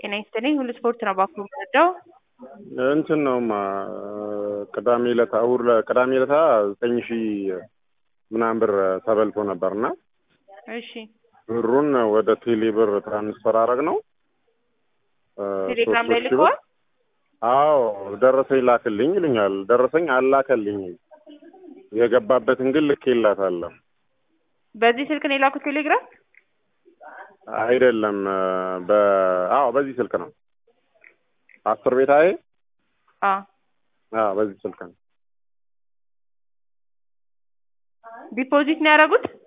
ጤና ይስጥልኝ። ሁሉ ስፖርት ነው ባኩ የምወደው። እንትን ነውማ ቅዳሜ ዕለት እሑድ ዕለት ቅዳሜ ዕለታ ዘጠኝ ሺህ ምናምን ብር ተበልቶ ነበርና እሺ ብሩን ወደ ቴሌ ብር ትራንስፈር አረግ ነው። ቴሌግራም ላይ ልከዋል። አዎ ደረሰኝ ላክልኝ ይሉኛል። ደረሰኝ አላከልኝም። የገባበትን ግን ልኬላታለሁ። በዚህ ስልክ ነው የላኩት ቴሌግራም። አይደለም በ አዎ በዚህ ስልክ ነው። አስር ቤት አይ አዎ አዎ በዚህ ስልክ ነው። ዲፖዚት ነው ያደረጉት።